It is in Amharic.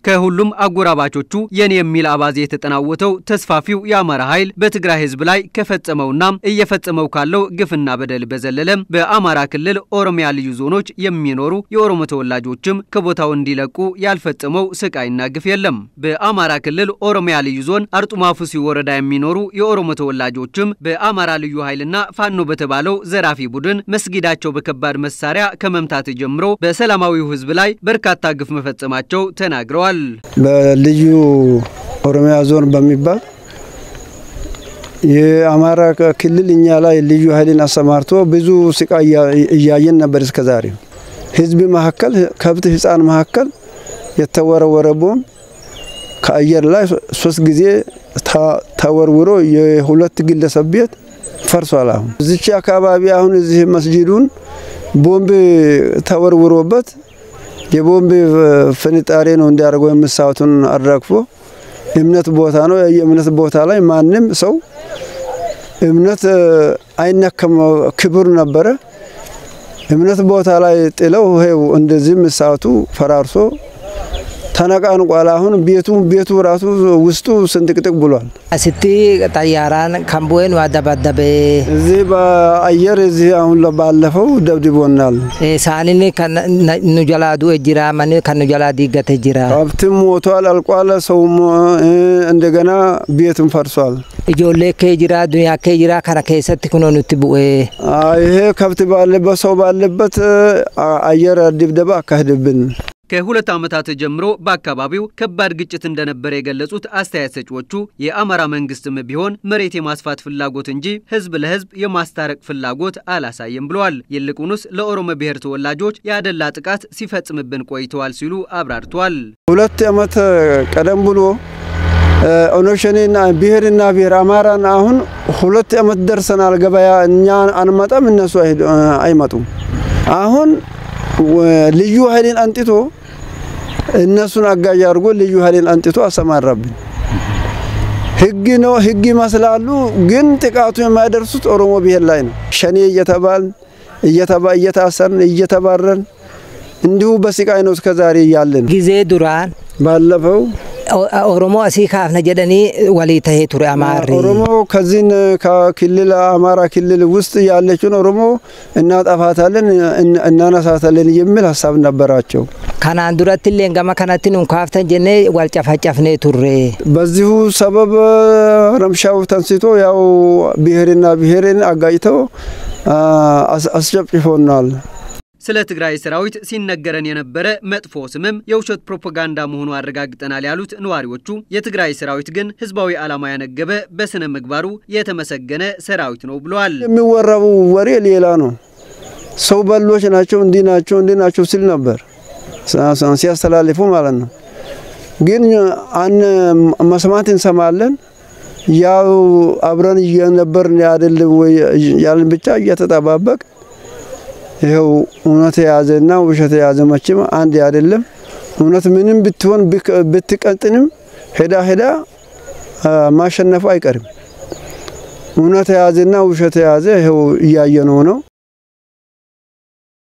ከሁሉም አጎራባቾቹ የኔ የሚል አባዜ የተጠናወተው ተስፋፊው የአማራ ኃይል በትግራይ ህዝብ ላይ ከፈጸመውና እየፈጸመው ካለው ግፍና በደል በዘለለም በአማራ ክልል ኦሮሚያ ልዩ ዞኖች የሚኖሩ የኦሮሞ ተወላጆችም ከቦታው እንዲለቁ ያልፈጸመው ስቃይና ግፍ የለም። በአማራ ክልል ኦሮሚያ ልዩ ዞን አርጡማ ፉሲ ወረዳ የሚኖሩ የኦሮሞ ተወላጆችም በአማራ ልዩ ኃይልና ፋኖ በተባለው ዘራፊ ቡድን መስጊዳቸው በከባድ መሳሪያ ከመምታት ጀምሮ በሰላማዊው ህዝብ ላይ በርካታ ግፍ መፈጸማቸው ተናግረዋል። በልዩ ኦሮሚያ ዞን በሚባል የአማራ ክልል እኛ ላይ ልዩ ኃይልን አሰማርቶ ብዙ ስቃይ እያየን ነበር። እስከዛሬ ህዝብ መካከል ከብት ህፃን መካከል የተወረወረ ቦምብ ከአየር ላይ ሶስት ጊዜ ተወርውሮ የሁለት ግለሰብ ቤት ፈርሷል። አሁን እዚች አካባቢ አሁን እዚህ መስጂዱን ቦምብ ተወርውሮበት የቦምብ ፍንጣሬ ነው እንዲያደርገው የምሳቱን አራግፎ እምነት ቦታ ነው። የእምነት ቦታ ላይ ማንም ሰው እምነት አይነከም፣ ክብር ነበረ። እምነት ቦታ ላይ ጥለው ይሄው እንደዚህ ምሳቱ ፈራርሶ ተነቃንቋል። አሁን ቤቱ ቤቱ ራሱ ውስጡ ስንጥቅጥቅ ብሏል። አስቲ ጠያራን ከምቦን ዋደባደበ እዚህ በአየር እዚህ አሁን ባለፈው ደብድቦናል። ሳኒን ኑጀላዱ እጅራ መን ከኑጀላ ዲገተ ጅራ ከብትም ሞቷል፣ አልቋል። ሰውም እንደገና ቤትም ፈርሷል። ijoollee kee jira duniyaa kee jira kana keessatti kunoo nutti bu'ee ይሄ ከብት ባለበት ሰው ባለበት አየር ድብደባ አካሄድብን። ከሁለት ዓመታት ጀምሮ በአካባቢው ከባድ ግጭት እንደነበረ የገለጹት አስተያየት ሰጪዎቹ የአማራ መንግስትም ቢሆን መሬት የማስፋት ፍላጎት እንጂ ህዝብ ለህዝብ የማስታረቅ ፍላጎት አላሳየም ብለዋል። ይልቁንስ ለኦሮሞ ብሔር ተወላጆች ያደላ ጥቃት ሲፈጽምብን ቆይተዋል ሲሉ አብራርተዋል። ሁለት ዓመት ቀደም ብሎ ኦነሸኔና ብሔርና ብሔር አማራን አሁን ሁለት ዓመት ደርሰናል። ገበያ እኛ አንመጣም፣ እነሱ አይመጡም። አሁን ልዩ ኃይልን አንጥቶ እነሱን አጋዥ አድርጎ ልዩ ኃይልን አንጥቶ አሰማራብን። ህግ ነው ህግ ይመስላሉ፣ ግን ጥቃቱ የማይደርሱት ኦሮሞ ብሔር ላይ ነው። ሸኔ እየተባልን እየታሰርን እየተባረን እንዲሁ በስቃይ ነው እስከዛሬ እያለን ጊዜ ዱራን ባለፈው ኦሮሞ አሲ ካፍነ ጀደኒ ወሊ ተሄ ቱሬ አማሪ ኦሮሞ ከዚህን ከክልል አማራ ክልል ውስጥ ያለችውን ኦሮሞ እናጠፋታለን እናነሳታለን የሚል ሀሳብ ነበራቸው። ከናን ዱረት ሌን ገማ ከናቲ ኑን ካፍተን ጀኔ ዋልጨፋጨፍኔ ቱሬ በዚሁ ሰበብ ረምሻው ተንስቶ ያው ብሔርና ብሔርን አጋጭተው አስጨፍጭፎናል። ስለ ትግራይ ሰራዊት ሲነገረን የነበረ መጥፎ ስምም የውሸት ፕሮፓጋንዳ መሆኑ አረጋግጠናል ያሉት ነዋሪዎቹ የትግራይ ሰራዊት ግን ህዝባዊ ዓላማ ያነገበ በስነ ምግባሩ የተመሰገነ ሰራዊት ነው ብለዋል። የሚወራው ወሬ ሌላ ነው። ሰው በሎች ናቸው፣ እንዲህ ናቸው፣ እንዲህ ናቸው ሲል ነበር ሲያስተላልፉ ማለት ነው። ግን አን መስማት እንሰማለን። ያው አብረን እየነበርን አይደለም ወይ ያልን ብቻ እየተጠባበቅ ይኸው እውነት የያዘና ውሸት የያዘ መቼም አንድ አይደለም። እውነት ምንም ብትሆን ብትቀጥንም ሄዳ ሄዳ ማሸነፉ አይቀርም። እውነት የያዘና ውሸት የያዘ ይኸው እያየነው ነው።